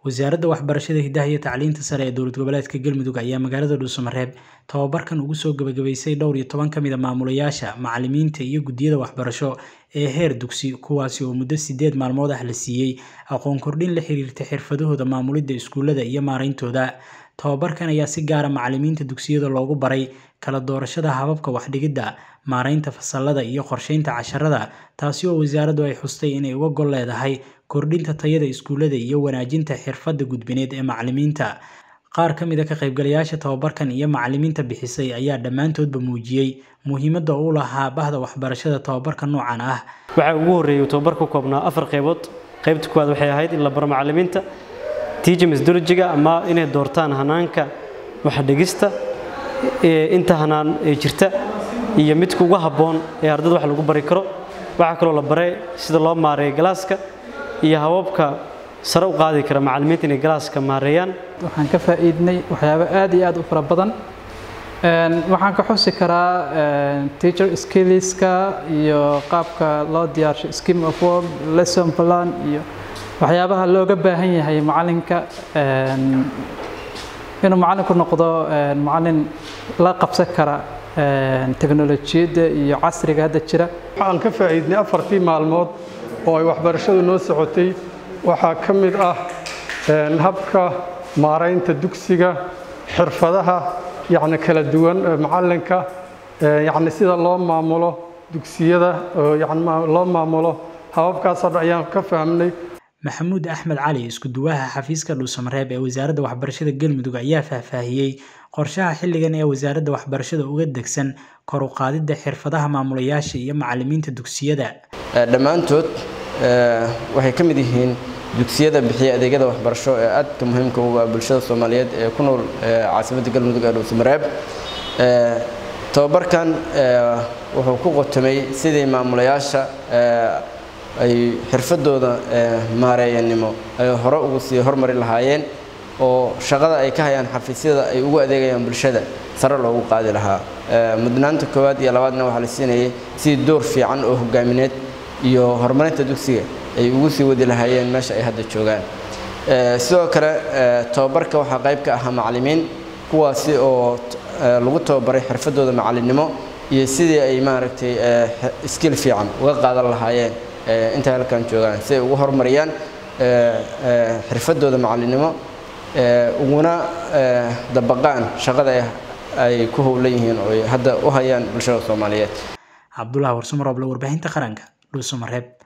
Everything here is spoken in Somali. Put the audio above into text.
wasaaradda waxbarashada hidaha iyo tacliinta sare ee dowlad goboleedka galmudug ayaa magaalada dhuusamareeb tababarkan ugu soo gabagabaysay dhowr iyo toban ka mid a maamulayaasha macalimiinta iyo guddiyada waxbarasho ee heer dugsi kuwaasi oo muddo sideed maalmood ah la siiyey aqoon kordhin la xiriirta xirfadahooda maamulidda iskuullada iyo maarayntooda tababarkan ayaa si gaara macalimiinta dugsiyada loogu baray kala doorashada hababka waxdhigidda maaraynta fasalada iyo qorsheynta casharada taasi oo wasaaraddu ay xustay inay uga gol leedahay kordhinta tayada iskuullada iyo wanaajinta xirfadda gudbineed ee macalimiinta qaar ka mid a ka qaybgalayaasha tababarkan iyo macalimiinta bixisay ayaa dhammaantoodba muujiyey muhiimadda uu lahaa bahda waxbarashada tababarka noocan ah waxaa ugu horreeyay tababar ka koobnaa afar qaybood qaybta kuwaad waxay ahayd in la baro macalimiinta tiija methodologiga ama inay doortaan hanaanka waxdhigista inta hanaan ee jirta iyo midka ugu habboon ee ardada wax lagu bari karo waxaa kaloo la baray sida loo maareeyo galaaska iyo hababka sare u qaadi kara macalimiinta inay galaaska maareeyaan waxaan ka faa'iidnay waxyaabo aad iyo aad u fara badan waxaan ka xusi karaa teacher skillska iyo qaabka loo diyaarsho scheme of work lesson plan iyo waxyaabaha looga baahan yahay macalinka inuu macalinku noqdo macalin la qabsan kara teknolojiyadda iyo casriga hadda jira waxaan ka faa'iidnay afartii maalmood oo ay waxbarashadu noo socotay waxaa ka mid ah habka maaraynta dugsiga xirfadaha yacni kala duwan macalinka yacni sida loo maamulo dugsiyada oo yacni loo maamulo hababkaasoo dhan ayaan ka fahmnay maxamuud axmed cali isku duwaha xafiiska dhuusamareeb ee wasaaradda waxbarashada galmudug ayaa faahfaahiyey qorshaha xilligan ee wasaaradda waxbarashada uga degsan kor u qaadidda xirfadaha maamulayaasha iyo macalimiinta dugsiyada dhammaantood waxay ka mid yihiin dugsiyada bixiya adeegyada waxbarasho ee aadka muhiimka uga bulshada soomaaliyeed ee ku nool caasimadda galmudug ee dhuusamareeb tababarkan wuxuu ku qotomay sidii maamulayaasha ay xirfadooda maareeyanimo ay hore ugu sii hormari lahaayeen oo shaqada ay ka hayaan xafiisyada ay ugu adeegayaan bulshada sare loogu qaadi lahaa mudnaanta koowaad iyo labaadna waxaa la siinayay sidii door fiican oo hogaamineed iyo horumarinta dugsiga ay ugu sii wadi lahaayeen meesha ay hadda joogaan sidoo kale tababarka waxaa qayb ka ahaa macalimiin kuwaasi oo lagu tababaray xirfadooda macalinimo iyo sidii ay maaragtay skill fiican uga qaadan lahaayeen intay halkan joogaan si ay ugu horumariyaan xirfadooda macalinimo uguna dabaqaan shaqada ay ku howlan yihiin oo ay hadda u hayaan bulshada soomaaliyeed cabdulahi warsumaroble warbaahinta qaranka dhuusamareeb